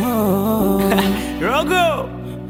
Rogo.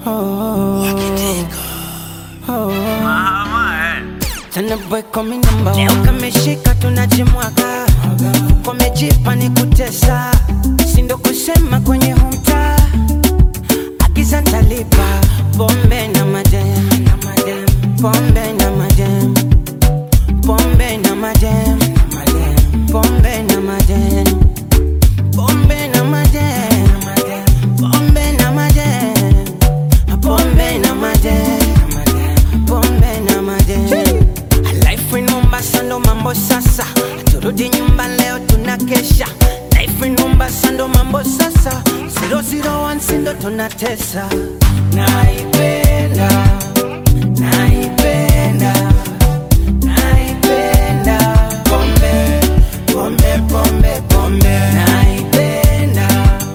Tena boy kumi namba Leo kameshika tunajimwaga Komejipa ni kutesa Sindo kusema kwenye humta Agiza ntalipa Pombe na madem Pombe na madem Pombe na madem Pombe na madem Pombe na madem Pombe na madem Pombe na madem Pombe na madem Life in Mombasa ndo mambo sasa Turudi nyumba leo tunakesha Life in Mombasa ndo mambo sasa 001 sindo tunatesa Naipenda Naipenda Naipenda Pombe Pombe Pombe Pombe Naipenda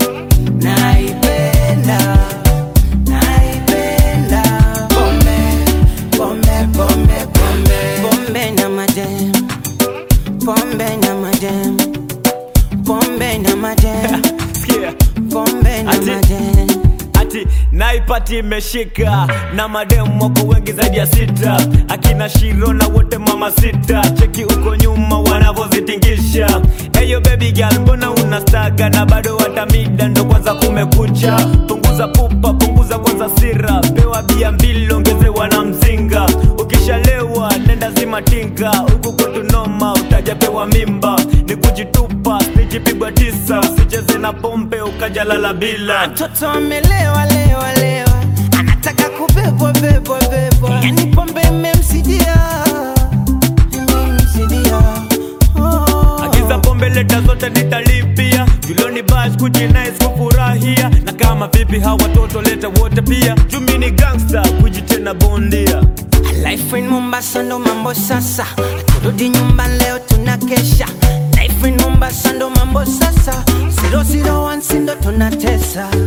Naipenda Naipenda Pombe Pombe Pombe Pombe Pombe na madem Pombe na madem Pombe na madem Sikia. Pombe na Ati- madem Ati naipati imeshika na mademu wako wengi zaidi ya sita, akina Shiro na wote mama sita, cheki uko nyuma wanavyozitingisha. Eyo baby girl, mbona unastaga na bado watamida, ndo kwanza kumekucha. Punguza pupa, punguza kwanza sira, pewa bia mbili, ongezewa na mzinga. Ukishalewa nenda zima tinga, huku kwetu noma, utajapewa mimba. Ni kujitupa, sijipigwa tisa, usicheze na pombe ukajalala bila. Mtoto amelewa lewa lewa Anataka kubebwa bebwa bebwa Yani pombe imemsidia Imemsidia oh. Agiza pombe leta zote nitalipia Juloni bash kujinais kufurahia Na kama vipi hawa watoto leta wote pia Jumi ni gangster kujitena bondia Life in Mombasa ndo mambo sasa Turudi nyumba leo tunakesha Life in Mombasa ndo mambo sasa 001 sindo tunatesa